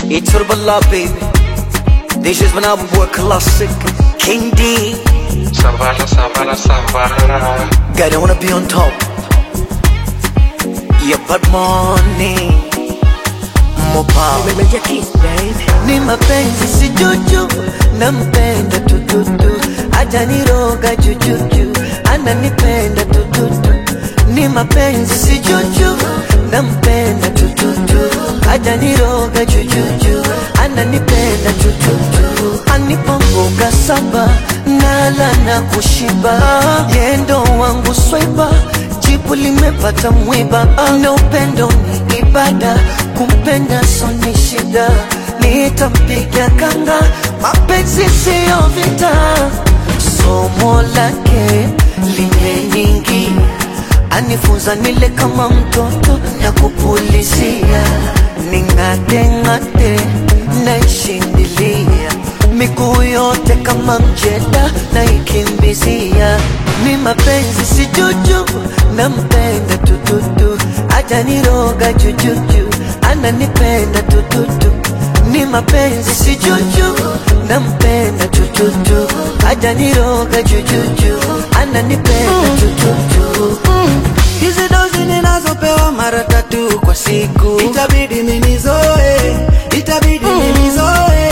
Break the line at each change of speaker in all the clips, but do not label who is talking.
Iturbala baby This is when I boy classic King D
Savara, savara, savara.
God I wanna be on top Yeah but money More power
Meja kiss baby
ni mapenzi si juju, nampenda tututu, hajaniroga jujuju, ananipenda tututu. Ni mapenzi si juju, nampenda tututu, hajaniroga jujuju, ananipenda tututu. Anipa mboga saba, nala na kushiba, yendo wangu swaiba jibu limepata mwiba, na upendo ni ibada, kumpenda so ni shida, nitampiga kanga, mapenzi siyo vita, somo lake limeningi, anifunza nile kama mtoto na kupulizia, ning'ate ng'ate naishindilia miguu yote kama mjeda naikimbizia, ni mapenzi si juju, nampenda tututu, hajaniroga jujuju, ananipenda tututu, ni mapenzi si juju, nampenda tututu, hajaniroga jujuju, ananipenda tututu.
Hizi dozi ninazopewa mara tatu kwa siku, itabidi ninizoe, itabidi ninizoe.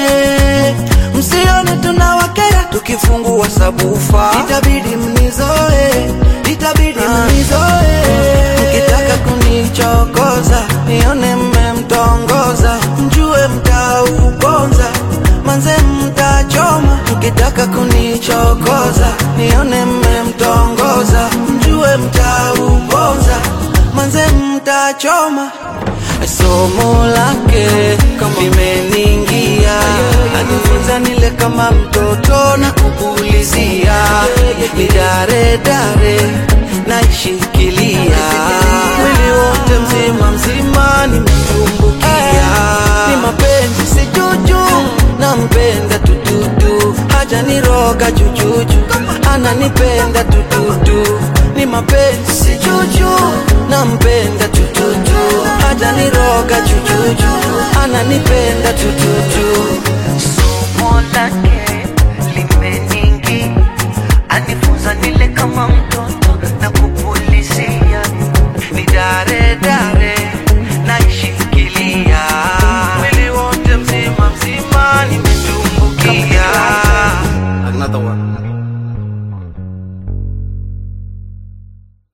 Msione tunawakera tukifungua sabufa, itabidi mnizoe, itabidi mnizoe. Mkitaka kunichokoza, nione mmemtongoza, mjue mtauponza, manze mtachoma. Mkitaka kunichokoza, nione mmemtongoza, mjue mtauponza, manze mtachoma. Somo lake limeniingia, anifunza nile kama mtoto na kupulizia, ni dare dare naishikilia, mwili wote mzima mzima nimetumbukia, ni mapenzi si juju, nampenda tututu, hajaniroga jujuju, ananipenda tututu, ni mapenzi si juju, nampenda tututu, hajaniroga jujuju, ananipenda tututu.
somo lake limeningi, anifunza nile kama mtoto